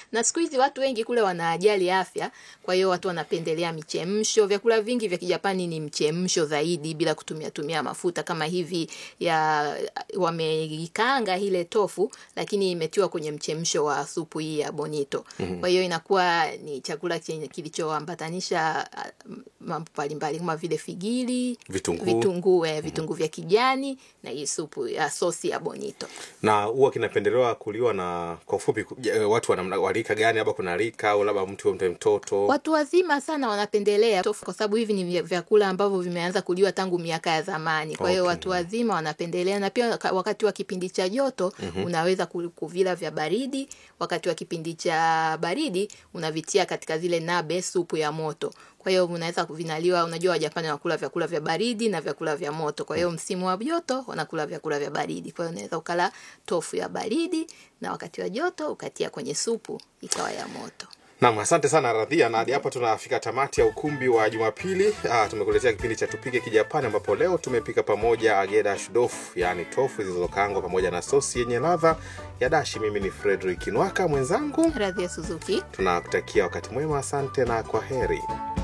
na siku hizi watu wengi kule wanajali afya, kwa hiyo watu wanapendelea michemsho. Vyakula vingi vya Kijapani ni mchemsho zaidi, bila kutumia tumia mafuta kama hivi ya wameikaanga ile tofu, lakini imetiwa kwenye mchemsho wa supu hii ya bonito. Kwa hiyo inakuwa ni chakula chenye kilichoambatanisha ah, mambo mbalimbali kama vile figili, Vitunguu. vitunguu, eh, vitunguu vya kijani na hii supu ya sosi ya bonito. na huwa kinapendelewa kuliwa na kwa ufupi ku- je, watu wana- wa rika gani labda kuna rika au labda mtu mtu mtoto Watu wazima sana wanapendelea tofu kwa sababu hivi ni vya- vyakula ambavyo vimeanza kuliwa tangu miaka ya zamani. Kwa hiyo Okay. watu wazima wanapendelea, na pia waka- wakati wa kipindi cha joto unaweza ku- kuvila vya baridi. Wakati wa kipindi cha baridi unavitia katika zile nabe, supu ya moto. Kwa hiyo unaweza kuvinaliwa. Unajua Wajapani wanakula vyakula vya baridi na vyakula vya moto. Kwa hiyo msimu wa joto wanakula vyakula vya baridi. Kwa hiyo unaweza ukala tofu ya baridi na wakati wa joto ukatia kwenye supu ikawa ya moto. Naam, asante sana Radhia, na hadi hapa tunafika tamati ya ukumbi wa Jumapili. Ah, tumekuletea kipindi cha tupike Kijapani, ambapo leo tumepika pamoja ageda shudofu, yaani tofu zilizokaangwa pamoja na sosi yenye ladha ya dashi. Mimi ni Frederick Nwaka, mwenzangu Radhi ya Suzuki. tunakutakia wakati mwema. Asante na kwa heri.